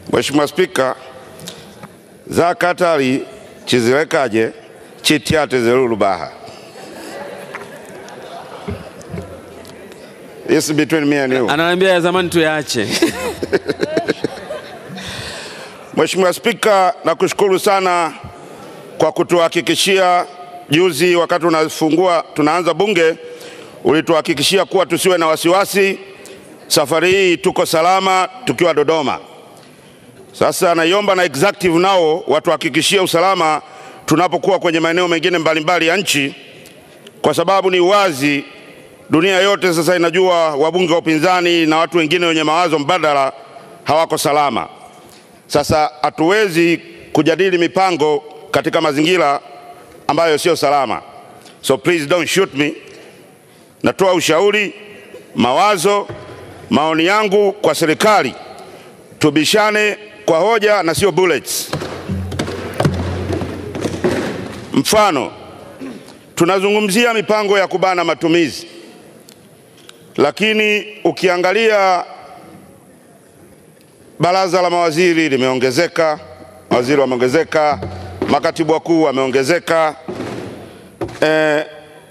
Mheshimiwa Spika, zakatali chizilekaje chityate zelulubaha This is between me and you. Ananiambia ya zamani tuyaache. Mheshimiwa Spika, nakushukuru sana kwa kutuhakikishia juzi wakati unafungua tunaanza bunge, ulituhakikishia kuwa tusiwe na wasiwasi. Safari hii tuko salama tukiwa Dodoma. Sasa naiomba na executive nao watuhakikishie usalama tunapokuwa kwenye maeneo mengine mbalimbali ya nchi, kwa sababu ni wazi dunia yote sasa inajua wabunge wa upinzani na watu wengine wenye mawazo mbadala hawako salama. Sasa hatuwezi kujadili mipango katika mazingira ambayo sio salama. So please don't shoot me. Natoa ushauri, mawazo, maoni yangu kwa serikali, tubishane kwa hoja na sio bullets. Mfano, tunazungumzia mipango ya kubana matumizi, lakini ukiangalia baraza la mawaziri limeongezeka, mawaziri wameongezeka, makatibu wakuu wameongezeka, eh,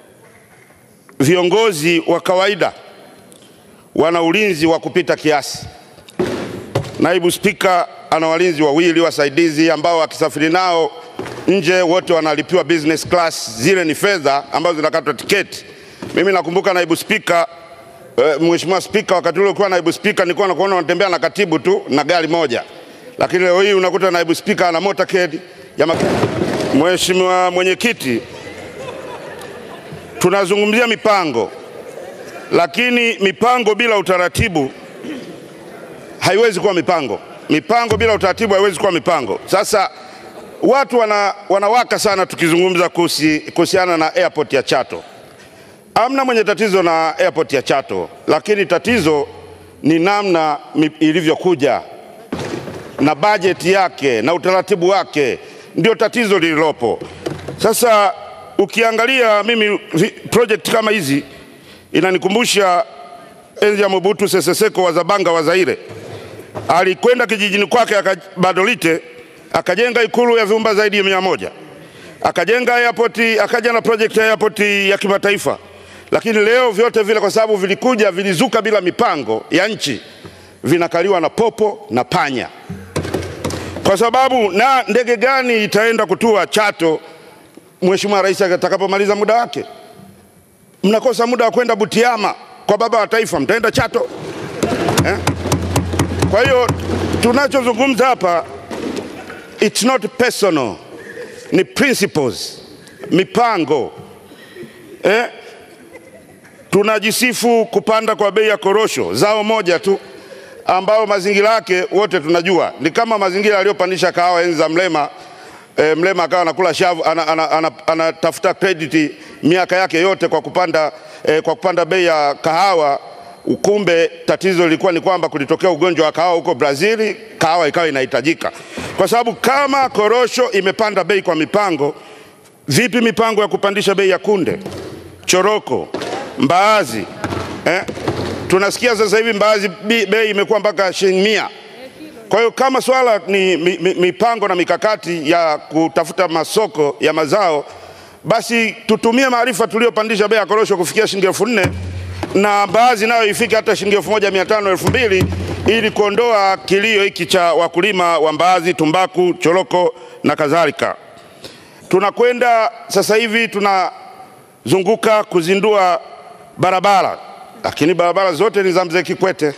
viongozi wa kawaida wana ulinzi wa kupita kiasi. Naibu Spika ana walinzi wawili wasaidizi ambao akisafiri nao nje wote wanalipiwa business class, zile ni fedha ambazo zinakatwa tiketi. Mimi nakumbuka naibu spika eh, Mheshimiwa Spika, wakati ule ukiwa naibu spika nilikuwa nakuona unatembea na katibu tu na gari moja, lakini leo hii unakuta naibu spika ana motorcade ya mak... Mheshimiwa Mwenyekiti, tunazungumzia mipango, lakini mipango bila utaratibu haiwezi kuwa mipango. Mipango bila utaratibu haiwezi kuwa mipango. Sasa watu wana, wanawaka sana tukizungumza kuhusi- kuhusiana na airport ya Chato. Amna mwenye tatizo na airport ya Chato, lakini tatizo ni namna mi- ilivyokuja na bajeti yake na utaratibu wake, ndio tatizo lililopo. Sasa ukiangalia mimi vi- project kama hizi inanikumbusha enzi ya Mobutu Sese Seko wa Zabanga wa Zaire alikwenda kijijini kwake aka- Badolite akajenga ikulu ya vyumba zaidi ya mia moja akajenga airport, akaja na project ya airport ya kimataifa, lakini leo vyote vile kwa sababu vilikuja vilizuka bila mipango ya nchi, vinakaliwa na popo na panya, kwa sababu na ndege gani itaenda kutua Chato Mheshimiwa Rais atakapomaliza muda wake? Mnakosa muda wa kwenda Butiama kwa baba wa taifa, mtaenda Chato eh? Kwa hiyo tunachozungumza hapa it's not personal, ni principles, mipango eh? Tunajisifu kupanda kwa bei ya korosho, zao moja tu ambao mazingira yake wote tunajua ni kama mazingira aliyopandisha kahawa enzi za Mlema. E, Mlema akawa anakula shavu, anatafuta ana, ana, ana, anatafuta credit miaka yake yote kwa kupanda, e, kwa kupanda bei ya kahawa. Kumbe tatizo lilikuwa ni kwamba kulitokea ugonjwa wa kahawa huko Brazili, kahawa ikawa inahitajika, kwa sababu kama korosho imepanda bei kwa mipango, vipi mipango ya kupandisha bei ya kunde, choroko, mbaazi eh? Tunasikia sasa hivi mbaazi bi- bei imekuwa mpaka shilingi mia. Kwa hiyo kama swala ni mi- mi- mipango na mikakati ya kutafuta masoko ya mazao, basi tutumie maarifa tuliyopandisha bei ya korosho kufikia shilingi elfu nne na mbaazi nayo ifike hata shilingi elfu moja mia tano elfu mbili ili kuondoa kilio hiki cha wakulima wa mbaazi, tumbaku, choroko na kadhalika. Tunakwenda sasa hivi tunazunguka kuzindua barabara, lakini barabara zote ni za mzee Kikwete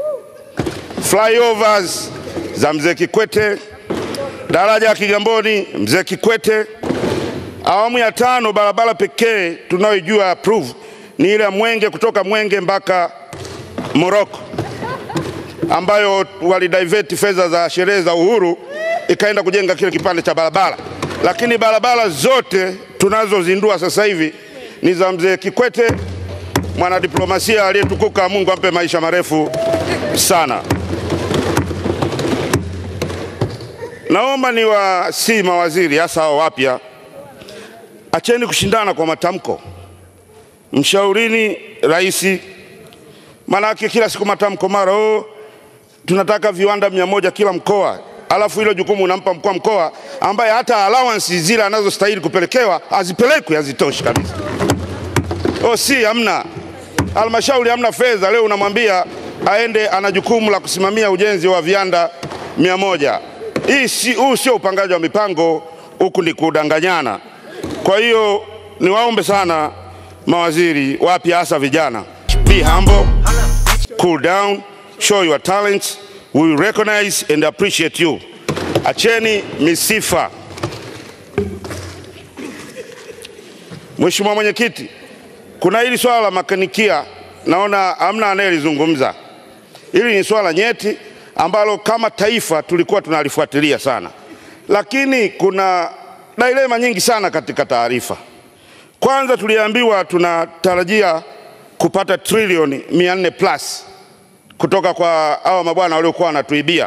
flyovers za mzee Kikwete, daraja ya Kigamboni mzee Kikwete. Awamu ya tano, barabara pekee tunayoijua approve ni ile ya Mwenge kutoka Mwenge mpaka Moroko, ambayo walidivert fedha za sherehe za uhuru ikaenda kujenga kile kipande cha barabara, lakini barabara zote tunazozindua sasa hivi ni za mzee Kikwete, mwanadiplomasia aliyetukuka, Mungu ampe maisha marefu sana. Naomba ni wasi mawaziri hasa hao wapya, acheni kushindana kwa matamko, mshaurini rais, maanake kila siku matamko, mara oh, tunataka viwanda mia moja kila mkoa, alafu hilo jukumu unampa mkuu wa mkoa ambaye hata allowance zile anazostahili kupelekewa hazipelekwi, hazitoshi kabisa. O, si hamna halmashauri, hamna fedha. Leo unamwambia aende, ana jukumu la kusimamia ujenzi wa viwanda mia moja. Hii si, huu sio upangaji wa mipango, huku ni kudanganyana. Kwa hiyo niwaombe sana mawaziri wapya, hasa vijana, be humble, cool down, show your talents, we will recognize and appreciate you. Acheni misifa. Mheshimiwa Mwenyekiti, kuna hili swala la makanikia, naona hamna anayelizungumza. Hili ni swala nyeti ambalo kama taifa tulikuwa tunalifuatilia sana, lakini kuna dilema nyingi sana katika taarifa. Kwanza tuliambiwa tunatarajia kupata trilioni 400 plus kutoka kwa hawa mabwana waliokuwa wanatuibia,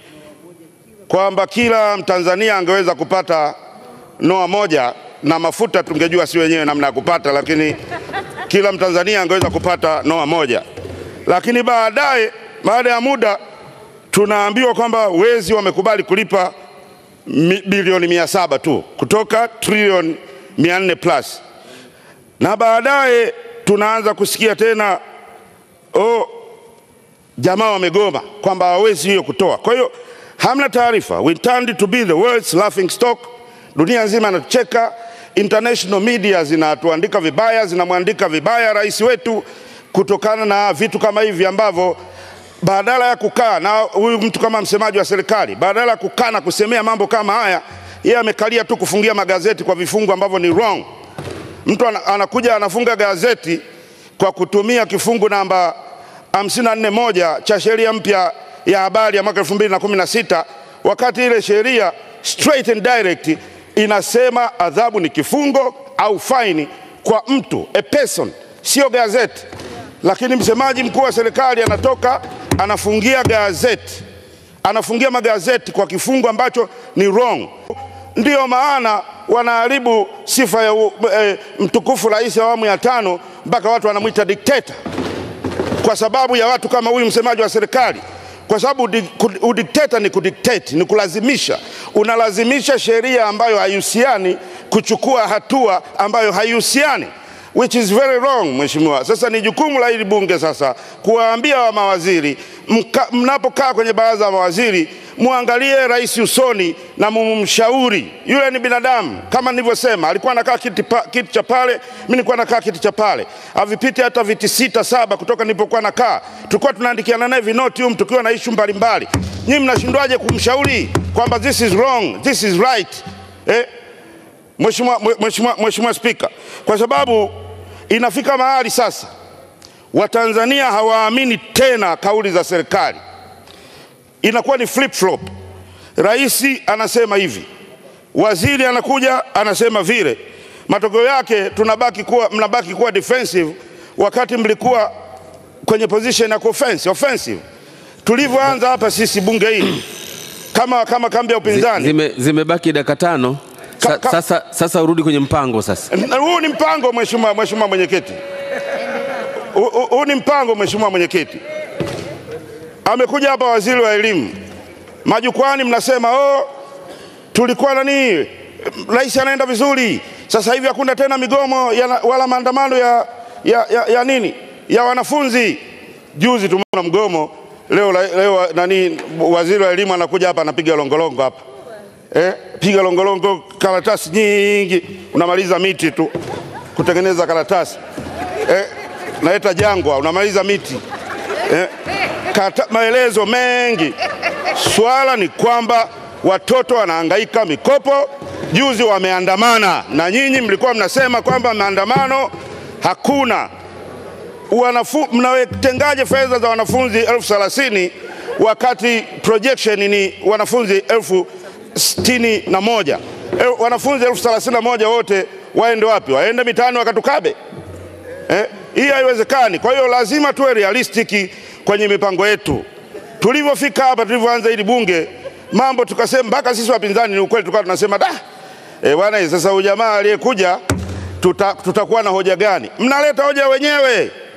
kwamba kila Mtanzania angeweza kupata noa moja na mafuta tungejua si wenyewe namna ya kupata, lakini kila Mtanzania angeweza kupata noa moja. Lakini baadaye, baada ya muda, tunaambiwa kwamba wezi wamekubali kulipa mi- bilioni mia saba tu kutoka trilioni mia nne plus, na baadaye tunaanza kusikia tena oh, jamaa wamegoma kwamba hawawezi hiyo kutoa. Kwa hiyo hamna taarifa. We intend to be the world's laughing stock. Dunia nzima inatucheka, international media zinatuandika vibaya, zinamwandika vibaya rais wetu kutokana na vitu kama hivi ambavyo badala ya kukaa na huyu mtu kama msemaji wa serikali, badala ya kukaa na kusemea mambo kama haya, yeye amekalia tu kufungia magazeti kwa vifungu ambavyo ni wrong. Mtu ana- anakuja anafunga gazeti kwa kutumia kifungu namba 54 moja cha sheria mpya ya habari ya mwaka 2016 wakati ile sheria straight and direct inasema adhabu ni kifungo au faini kwa mtu a person, sio gazeti. Lakini msemaji mkuu wa serikali anatoka anafungia gazeti, anafungia magazeti kwa kifungu ambacho ni wrong. Ndiyo maana wanaharibu sifa ya u- eh, mtukufu rais wa awamu ya tano mpaka watu wanamwita dikteta kwa sababu ya watu kama huyu msemaji wa serikali, kwa sababu udi- ku- udikteta ni kudikteti, ni kulazimisha. Unalazimisha sheria ambayo haihusiani kuchukua hatua ambayo haihusiani, which is very wrong, mheshimiwa. Sasa ni jukumu la hili bunge sasa kuwaambia wa mawaziri, mka- mnapokaa kwenye baraza la mawaziri muangalie rais usoni na mumshauri. Yule ni binadamu, kama nilivyosema, alikuwa anakaa kiti, pa, kiti cha pale, mimi nilikuwa nakaa kiti cha pale, havipiti hata viti sita saba kutoka nilipokuwa nakaa. Tulikuwa tunaandikiana naye vinoti humu tukiwa na ishu mbalimbali. Nyinyi mnashindwaje kumshauri kwamba this is wrong, this is right eh? Mheshimiwa Mheshimiwa Mheshimiwa Spika, kwa sababu inafika mahali sasa Watanzania hawaamini tena kauli za serikali inakuwa ni flip flop. Rais anasema hivi, waziri anakuja anasema vile. Matokeo yake tunabaki kuwa, mnabaki kuwa defensive wakati mlikuwa kwenye position ya offensive. offensive. Tulivyoanza hapa sisi bunge hili kama, kama kambi ya upinzani Zime, zimebaki dakika tano. Sa, Ka- ka- sasa, sasa urudi kwenye mpango sasa. Na huu ni mpango mheshimiwa mheshimiwa mwenyekiti Huu- huu huu ni mpango mheshimiwa mwenyekiti amekuja hapa waziri wa elimu majukwani mnasema oh, tulikuwa nani rais anaenda vizuri sasa hivi hakuna tena migomo ya, wala maandamano ya, ya, ya, ya nini ya wanafunzi juzi tumeona mgomo leo, leo nani waziri wa elimu anakuja hapa anapiga longolongo hapa eh, piga longolongo, karatasi nyingi, unamaliza miti tu kutengeneza karatasi eh, naita jangwa, unamaliza miti eh, kata, maelezo mengi. Swala ni kwamba watoto wanahangaika mikopo. Juzi wameandamana na nyinyi mlikuwa mnasema kwamba maandamano hakuna wanafu, mnatengaje fedha za wanafunzi elfu thelathini wakati projection ni wanafunzi elfu sitini na moja El, wanafunzi elfu thelathini na moja wote waende wapi? Waende mitaani wakatukabe? Eh, hii haiwezekani. Kwa hiyo lazima tuwe realistiki kwenye mipango yetu. Tulivyofika hapa, tulivyoanza hili bunge, mambo tukasema, mpaka sisi wapinzani, ni ukweli, tulikuwa tunasema da, eh bwana, sasa huyu jamaa aliyekuja tuta, tutakuwa na hoja gani? Mnaleta hoja wenyewe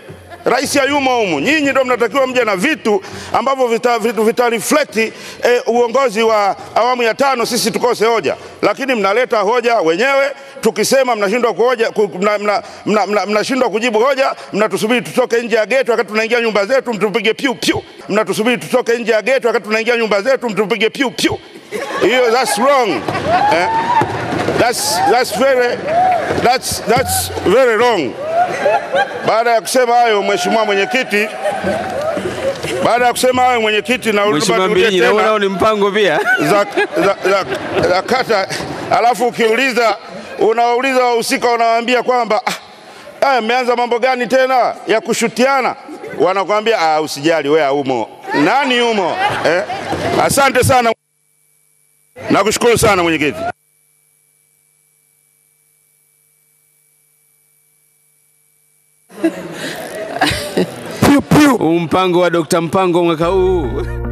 Rais hayumo humu. Nyinyi ndio mnatakiwa mje na vitu ambavyo vita, vitu vita reflect eh, uongozi wa awamu ya tano, sisi tukose hoja, lakini mnaleta hoja wenyewe. Tukisema mnashindwa kuhoja, ku- mna- mna- mna- mna- mnashindwa kujibu hoja, mnatusubiri tutoke nje ya geti wakati tunaingia nyumba zetu mtupige piu piu, mnatusubiri tutoke nje ya geti wakati tunaingia nyumba zetu mtupige piu piu. Hiyo that's wrong eh? That's, that's very, that's, that's very wrong. Baada ya kusema hayo, mheshimiwa mwenyekiti, baada ya kusema hayo mwenyekiti, na Mheshimiwa nirudie Mbilinyi, tena naona nao ni mpango pia. za, za, za, za kata, alafu ukiuliza unawauliza wahusika, unawaambia kwamba "Ah, haya mmeanza mambo gani tena ya kushutiana? Wanakwambia ah, usijali wewe umo. Nani umo eh? Asante sana, nakushukuru sana mwenyekiti. Huu mpango wa Dr. Mpango mwaka huu